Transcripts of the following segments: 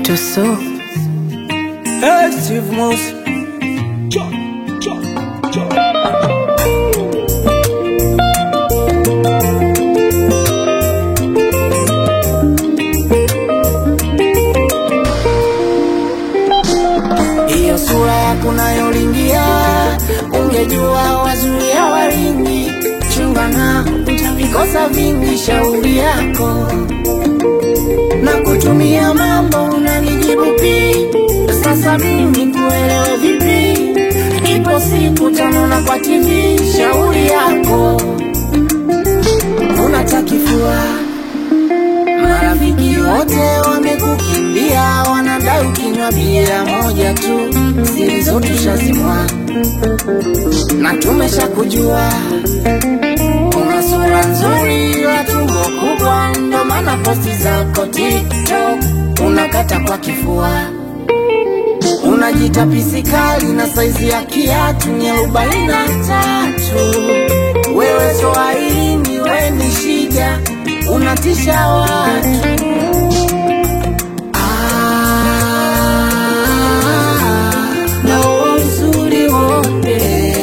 Mito so Hey, Steve Mouse. Hiyo sura yako nayolingia, ungejua wazuia walingi, chunga na utavikosa vingi, shauri yako na kutumia mambo unanijibu pi sasa mimi kuelewe vipi? Ipo siku tanona kwa TV, shauri yako unatakifua Marafiki wote wamekukimbia, wanadai ukinywa bia moja tu, siri zote shazimwa na tumesha kujua. Una sura nzuri, wa tumbo kubwa, ndo maana posti zako TikTok unakata kwa kifua. Unajita pisikali na saizi ya kiatu ni arobaini na tatu. Wewe Swahilini, we ni shida, unatisha watu. Ah, na huo uzuri wote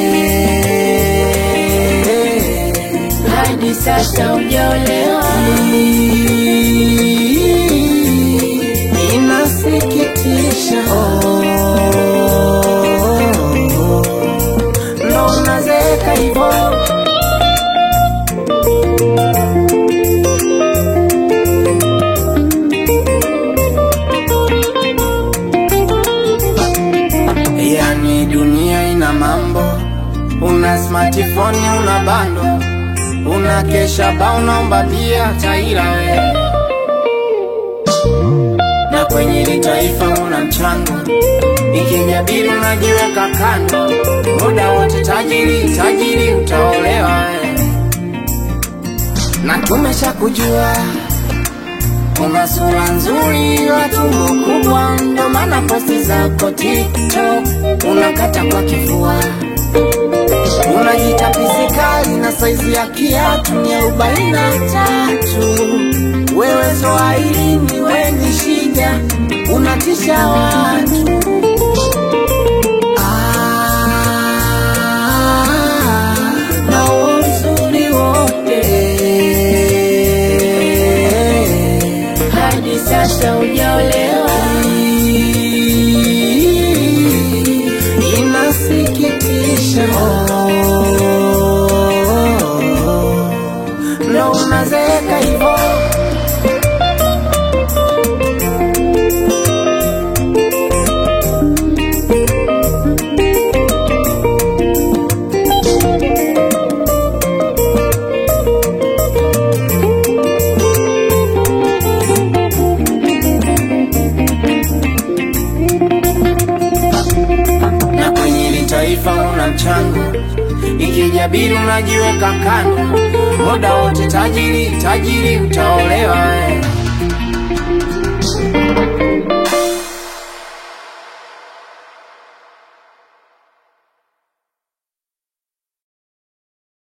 hadi sasa hujaolewa. Inasikitisha, oh, ndo unazeeka hivyo. Yani dunia ina mambo, una smartphone, una bando, una kesha ba, unaomba bia taira we, na kwenye hili taifa una mchango, ikijabiri unajiweka kando, muda wote tajiri tajiri, utaolewa we, na tumesha kujua una sura nzuri, wa tumbo kubwa, ndo maana posti zako TikTok unakata kwa kifua. Unajita pisikali na saizi ya kiatu ni arobaini na tatu. Wewe Swahilini, we ni shida, unatisha watu. Ah, na huo uzuri wote hadi sasa hujaolewa. Inasikitisha, oh, ndo unazeeka hivyo. na kwenye hili taifa una mchango, ikijabiri unajiweka kando, muda wote tajiri tajiri, utaolewa